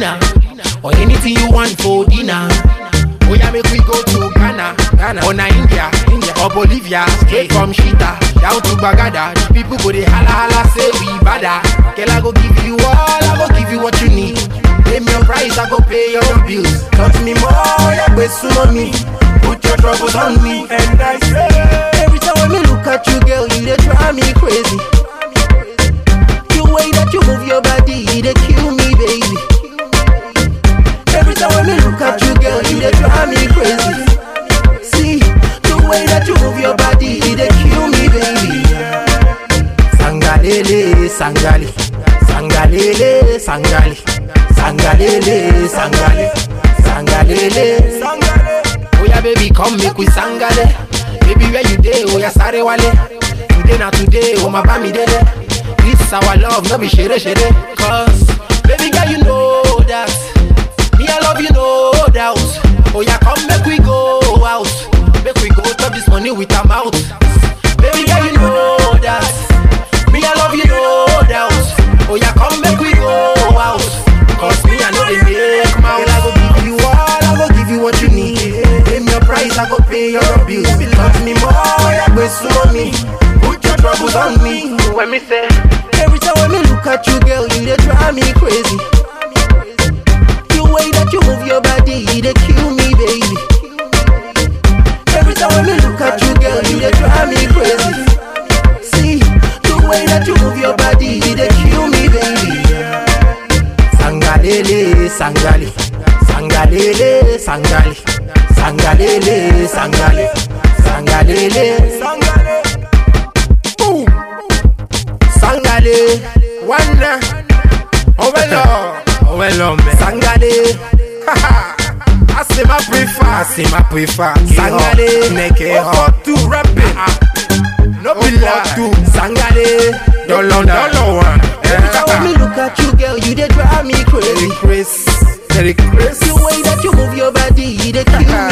semolina, or anything you want for dinner. Oh yeah, make we go to Ghana, Ghana, or na India, India, or Bolivia, straight from Shita down to Bagada. The people go they holla holla say we bada. Girl, I go give you all, I go give you what you need. Pay me your price, I go pay your bills. Touch me more, yeah, but soon on me. Put your troubles on me, and I say every time when me look at you, girl, you they drive me crazy. The way that you move your body, they kill me, baby. Every time when me look at you, girl, you they drive me crazy. See, the way that you move your body, they kill me, baby. Sangalele, sangali, sangalele, sangali, sangalele, sangali, sangalele, sangale. Oh yeah, baby, come make we sangale. Baby, where you day? Oh yeah, sorry wale. Today na today, oh my bami dede. This our love, no be shere shere. Cause, baby girl, you know that. Me, I love you, no doubt. Oh, yeah, come make we go out. Make we go top this money with our mouth. Baby girl, you know that. Me, I love you, no doubt. Oh, yeah, come make we go out. Cause me, I know they make mouth. Girl, I go give you all, I go give you what you need. Pay me your price, I go pay your bills. Touch me more, yeah, go slow me. Put your troubles on me. When me say, every time when me look at you, girl, you they drive me crazy. The way that you move your body, they kill me, baby. Every time when me look at you, girl, you they drive me crazy. See, the way that you move your body, they kill me, baby. Sangalele, sangali, sangalele, sangali, sangalele, sangali, sangalele, sangale. Boom. Sangale, wanda, ovelo, ovelo, me. Sangale, haha. Asema prefer, asema prefer. Sangale, neke ho. tu rapping. No be tu. Sangale, dollar, dollar one. Every time when me look at you, girl, you they drive me crazy. Chris, Terry Chris. The way that you move your body, they kill